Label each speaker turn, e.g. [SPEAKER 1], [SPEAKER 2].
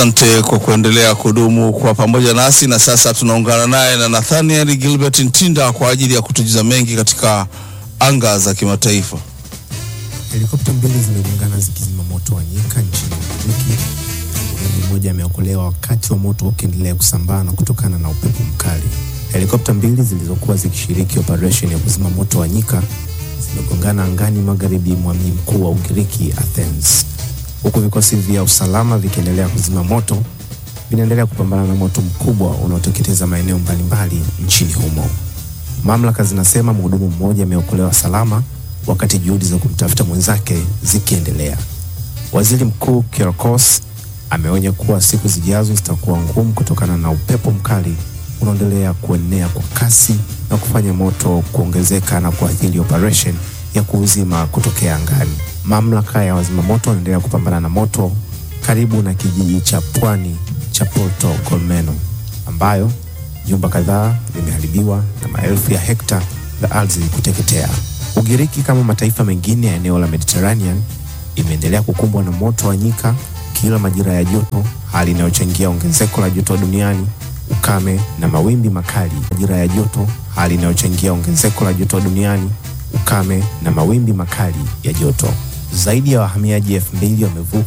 [SPEAKER 1] Asante kwa kuendelea kudumu kwa pamoja nasi, na sasa tunaungana naye na Nathaniel Gilbert Ntinda kwa ajili ya kutujuza mengi katika anga za kimataifa.
[SPEAKER 2] Helikopta mbili zimegongana zikizima moto wa nyika nchini Ugiriki. Mtu mmoja ameokolewa wakati wa moto ukiendelea kusambaa na kutokana na upepo mkali. Helikopta mbili zilizokuwa zikishiriki operesheni ya kuzima moto wa nyika zimegongana angani magharibi mwa mji mkuu wa Ugiriki, Athens, huku vikosi vya usalama vikiendelea kuzima moto vinaendelea kupambana na moto mkubwa unaoteketeza maeneo mbalimbali nchini humo. Mamlaka zinasema mhudumu mmoja ameokolewa salama wakati juhudi za kumtafuta mwenzake zikiendelea. Waziri Mkuu Kyriakos ameonya kuwa siku zijazo zitakuwa ngumu kutokana na upepo mkali unaendelea kuenea kwa kasi na kufanya moto kuongezeka na kuathiri operation ya kuuzima kutokea angani. Mamlaka ya wazima moto wanaendelea kupambana na moto karibu na kijiji cha pwani cha Porto Golmeno ambayo nyumba kadhaa zimeharibiwa na maelfu ya hekta za ardhi kuteketea. Ugiriki kama mataifa mengine ya eneo la Mediterranean imeendelea kukumbwa na moto wa nyika kila majira ya joto, hali inayochangia ongezeko la joto duniani, ukame na mawimbi makali. Majira ya joto, hali inayochangia ongezeko la joto duniani, ukame na mawimbi makali ya joto. Zaidi ya wahamiaji elfu mbili wamevuka